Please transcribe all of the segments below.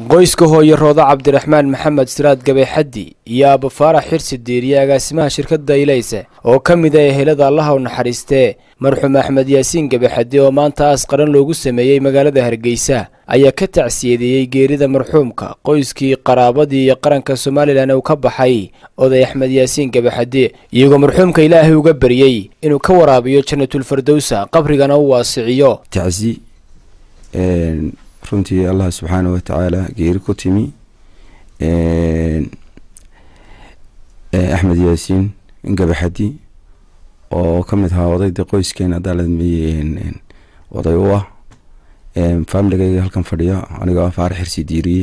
qoyska hooye roodo cabdiraxmaan maxamed siraad gabexaddi iyo abafaarax xirsi diiriye agaasimaha shirkadda ilayse oo ka mid a ehelada allaha u naxariistee marxuum axmed yaasiin gabexaddi oo maanta aas qaran loogu sameeyey magaalada hargeysa ayaa ka tacsiyadeeyey geerida marxuumka qoyskii qaraabadii iyo qaranka somalilan uu ka baxay oday axmed yaasiin gabexaddi iyagoo marxuumka ilaahay uga baryey inuu ka waraabiyo janatulfardowsa qabrigana u waasiciyo tacsi runtii allah subxaana watacaala geeri ku timi axmed yaasiin gabaxadi oo ka mid ahaa odaydii qoyskeena adaaladmeye oday u ah familigayga halkan fadhiya anigoo ah faarax xirsi diiriye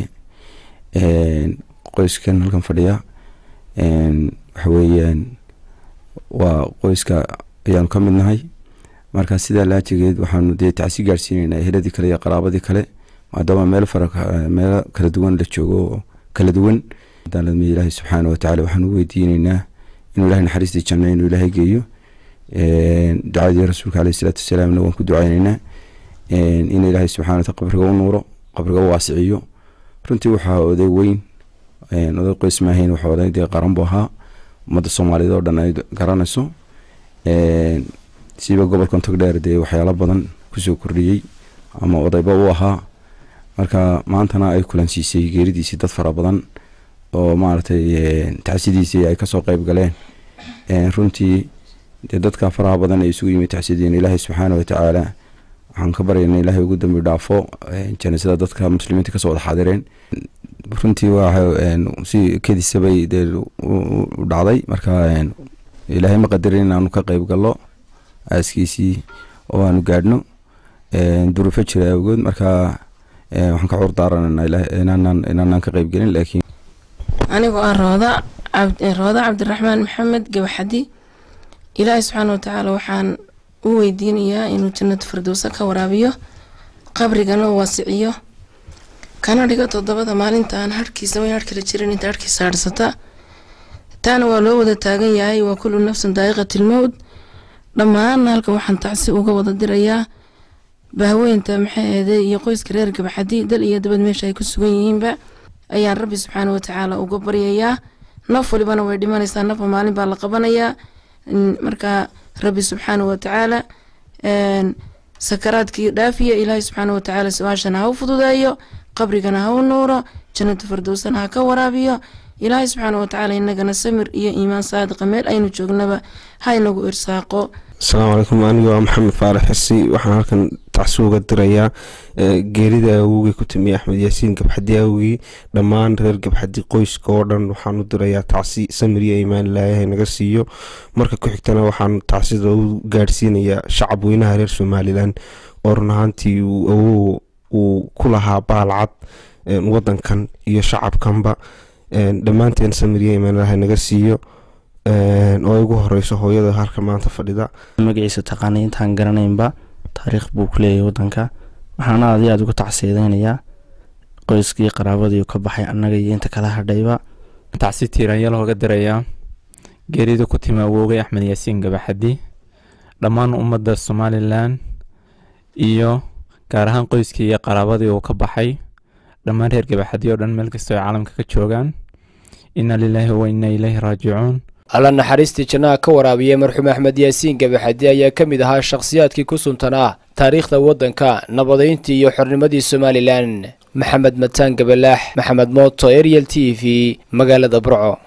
qoyskan halkan fadhiya waxa weeyaan waa qoyska ayaanu ka mid nahay marka sidaa laajigeed waxaanu dee tacsi gaadhsiineynaa eheladii kale iyo qaraabadii kale maadaama meel fara meelo kala duwan la joogo oo kala duwan daaladmi ilaahay subxaana watacaala waxaan u weydiineynaa inuu ilahay naxariistii janno inuu ilaahay geeyo ducadii rasuulka aleyh isalaatu wasalaamna waan ku duceyneynaa in ilaahay subxana wataala qabriga u nuuro qabriga u waasiciyo runtii waxaa oday weyn oday qoys maahayn waxaa oday dee qaran bu ahaa ummadda soomaaliyeed oo dhan ay garanayso siiba gobolkan togdheer dee waxyaalo badan kusoo kordhiyey ama odayba u ahaa marka maantana ay kulansiisay geeridiisii dad fara badan oo maaragtay tacsidiisii ay kasoo qeyb galeen runtii dee dadka faraha badan ay isugu yimid tacsidiin ilaahay subxaana watacaala waxaan ka baryayna ilaahay ugu dambi dhaafo janaasada dadka muslimiinta kasoo wada xaadireen runtii waa si kedisabay dee u dhacday marka ilaahay ma qadarin inaanu ka qeyb gallo aaskiisii oo aanu gaadhno duruufo jira awgood marka waxaan ka cuur daaranana inaanaan ka qeyb gelin laakiin anigoo ah rooda rooda cabdiraxmaan maxamed gabaxadi ilaahay subxaana watacaala waxaan u weydiinayaa inuu jannada firdowsa ka waraabiyo qabrigana u waasiciyo kana dhigo toddobada maalinta aan harhkiisa way harh kala jirin inta harhkiisa harhsata taana waa loo wada taagan yahay waa kullu nafsin daa'iqatilmowd dhammaanna halkan waxaan tacsi uga wada dirayaa bahweynta maxay ahday iyo qoyska reer gabaxadi dal iyo dabad meesha ay ku sugan yihiinba ayaan rabbi subxaana watacaala uga baryayaa naf walibana way dhimanaysaa nafba maalin baa la qabanayaa marka rabbi subxaana watacaala sakaraadkii dhaafiya ilaahay subxaana watacaala su-aashana ha u fududeeyo qabrigana ha u nuuro jannatu fardowsana ha ka waraabiyo ilaahay subxaana watacaala inagana samir iyo iimaan saadiqa meel aynu joognaba ha inagu irsaaqo asalaamu calaykum aniga waa maxamed faarax xirsi waxaan halkan tacsi uga dirayaa geerida awogii ku timiye axmed yaasiin gabxadi awogii dhammaan reer gabxadi qoyska oo dhan waxaan u dirayaa tacsi samir iyo iimaan ilaahay naga siiyo marka ku xigtana waxaan tacsida u gaadhsiinayaa shacab weynaha reer somalilan oo run ahaantii awow uu ku lahaa baalcad wadankan iyo shacabkanba dhammaanteen samir iyo iimaan ilaahay naga siiyo oo ay ugu horeyso hooyada halka maanta fadhida magaciisa taqaanay intaan garanaynba taariikh buu ku leeyahay wadanka waxaana aad iyo aad uga tacsiyadeynayaa qoyskii qaraabadii ka baxay annaga iyo inta kala hadhayba tacsi tiiranya looga dirayaa geerida ku timi awoogay axmed yaasiin gabaxadi dhammaan ummadda somalilan iyo gaar ahaan qoyskii iyo qaraabadii uu ka baxay dhammaan reer gabaxadi oo dhan meel kastoo ay caalamka ka joogaan inna lilaahi wa inna ileyhi raajicuun alla naxariistii jannaha ka waraabiyey marxuum axmed yaasiin gabaxadi ayaa ka mid ahaa shakhsiyaadkii ku suntanaa taariikhda waddanka nabadayntii iyo xornimadii somalilan maxamed mataan gabalaax maxamed mooto ariel t v magaalada burco